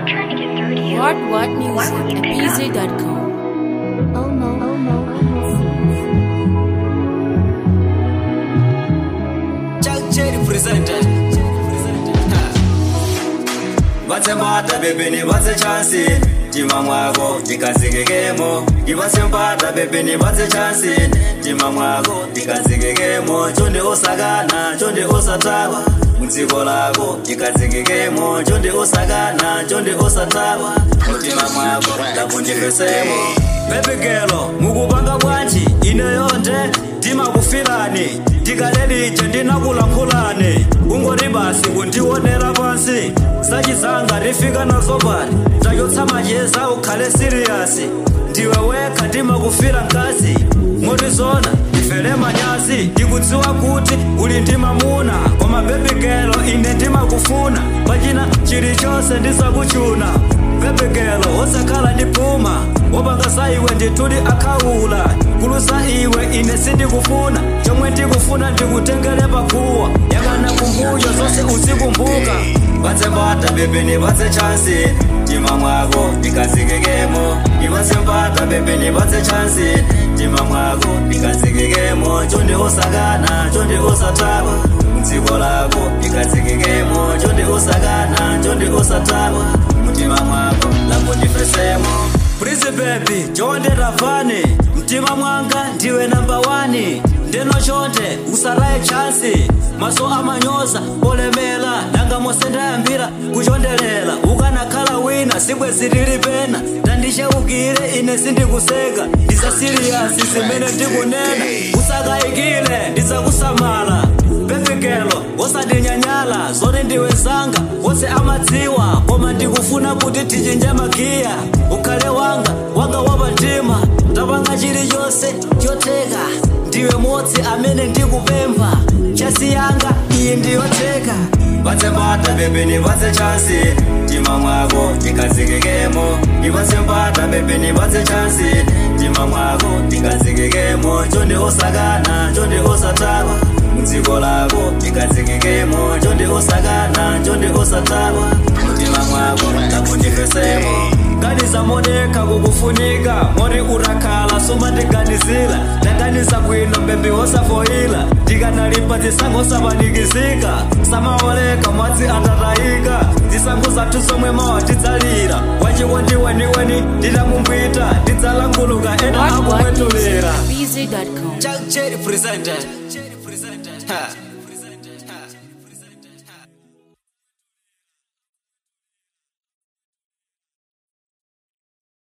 trying to get through to you. What What Music Why won't you at pick up? BZ.com. Oh no, oh no, Chuck Cherry presented. vatsembata bebeni vatse chansi tima mwako tikadzikekemo ivatsembata bebeni vatse chansi tima mwako tikadzikekemo chonde osakana chonde osatawa mudziko lako tikadzikekemo chonde osakana chonde osatawa mutima mwako ndakundifesemo bebigelo mukupanga bwanji ine yonde ndimakufirani tikalelije ndinakulankhulani kungoti basi kundionera pansi sachizanga rifika nazo pali tachotsa macheza ukhale siriyasi ndiwe wekha ndimakufira mkazi moti zona ndifere manyazi ndikudziwa kuti uli ndi mamuna koma bebigelo ine ndimakufuna pachina chilichonse ndizakuchuna bebigelo osakhala ndi puma wopanga za iwe ndituli akhaula kulusa iwe ine sindikufuna chomwe ndikufuna ndikutengere pakuwa yakana kumbuyo zonse uzikumbuka vatsembata bebeni vatse chansi mtima mwako tikazikekemo ivatsembata bebeni vatse chansi mtima mwako tikazikekemo chonde osakana chonde osatawa mdziko lako tikazikekemo chonde osakana chonde osatawa mtima mwako lakundifesemo Please baby, chonde ravani mtima mwanga ndiwe namba wani ndeno chonde usaraye chansi maso amanyoza olemela nanga mose ndayambira kuchondelela ukanakhala wina sibwe zilili pena tandicheukire ine sindikuseka ndisa siriyasi zimene ndikunena usakayikile ndizakusamala bebigelo wosandinyanyala zoti ndiwe zanga wose amadziwa koma ndikufuna kuti tichinje magiya ukhale wanga wanga wapatima tapanga chilichonse chotheka ndiwe modzi amene ndikupempha chasi yanga iyi ndiyotheka vatsembata bebeni vatse chansi mtima mwako tikazikekemo ivatsembata bebeni vatse chansi mtima mwako tikazikekemo chonde osakana chonde osatawa mdziko lako tikazikekemo chonde osakana chonde osatawa mtima mwako lakundifesemo ganiza modeka kukufunika mori urakhala somandiganizila ndaganiza bwino bembi wosafoila ndikanalipa zisango sapanikizika samaoleka mwadzi atatayika zisango zathu zomwe mawa tidzalira wachiko ndiweniweni nditamumbwita ndidzalanguluka ena What What Music akumwetulira at BZ.com. Chuck Cherry presented. Ha.